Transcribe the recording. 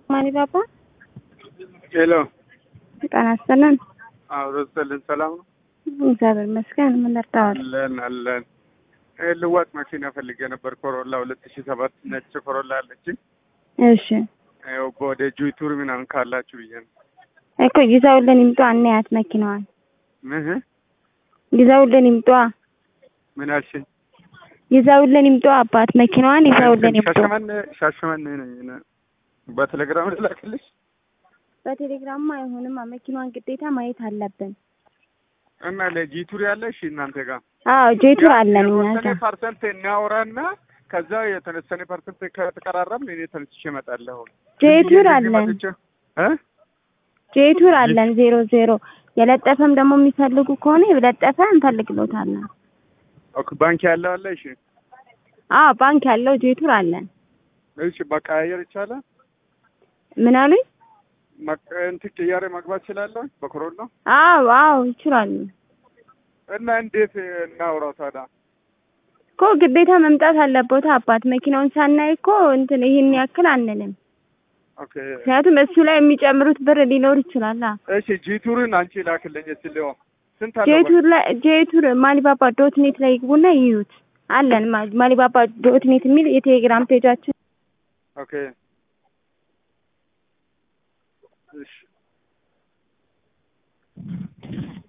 ማሊባባ ሄሎ ጤና ይስጥልን። አብሮ ስጥልን ሰላም ነው እግዚአብሔር ይመስገን። ምን ልርዳዎት? አለን አለን እ ልዋጭ መኪና ፈልጌ ነበር ኮሮላ ሁለት ሺ ሰባት ነጭ ኮሮላ አለችኝ እሺ ያው ወደ ጁቱር ምናምን ካላችሁ ብዬ ነው እኮ ይዘውልን ይምጡ። አናያት መኪናዋን ምን ይዘውልን ይምጡ። ምን አልሽኝ ይዘውልን ይምጡ። አባት መኪናዋን ይዘውልን ይምጡ። ሻሸመኔ ሻሸመኔ ነኝ እኔ። በቴሌግራም ልላክልሽ በቴሌግራም አይሆንም። መኪናዋን ግዴታ ማየት አለብን። እና ለጂቱር ያለሽ እናንተ ጋር አዎ ጄቱር አለን እኛ የተወሰነ ጋር። ፐርሰንት እናወራና ከዛ የተወሰነ ፐርሰንት ከተቀራረብን እኔ ተነስቼ እመጣለሁ። ጄቱር ዝም ብዬ አለን እዚህ መጥቼ እ ጄቱር አለን ዜሮ ዜሮ የለጠፈም ደግሞ የሚፈልጉ ከሆነ የለጠፈ እንፈልግሎታለን። ኦኬ ባንክ ያለው አለ። እሺ አዎ ባንክ ያለው ጄቱር አለን። እሺ መቀያየር ይቻላል። ምን አሉኝ? መቀ- እንትን ቅያሬ መግባት እችላለሁ በኮሮና አዎ አዎ ይችላሉ እና እንዴት እናውራው ታዲያ? እኮ ግዴታ መምጣት አለቦታ አባት መኪናውን ሳናይ እኮ እንትን ይህን ያክል አንልም። ኦኬ ምክንያቱም እሱ ላይ የሚጨምሩት ብር ሊኖር ይችላል። እሺ ጂቱርን አንቺ ላክልኝ እስኪ ሊሆን ስንት አለው? ጄቱር ላይ ጄቱር ማሊባባ ዶት ኔት ላይ ይግቡና ይዩት አለን። ማ- ማሊባባ ዶት ኔት የሚል የቴሌግራም ፔጃችን ኦኬ እሺ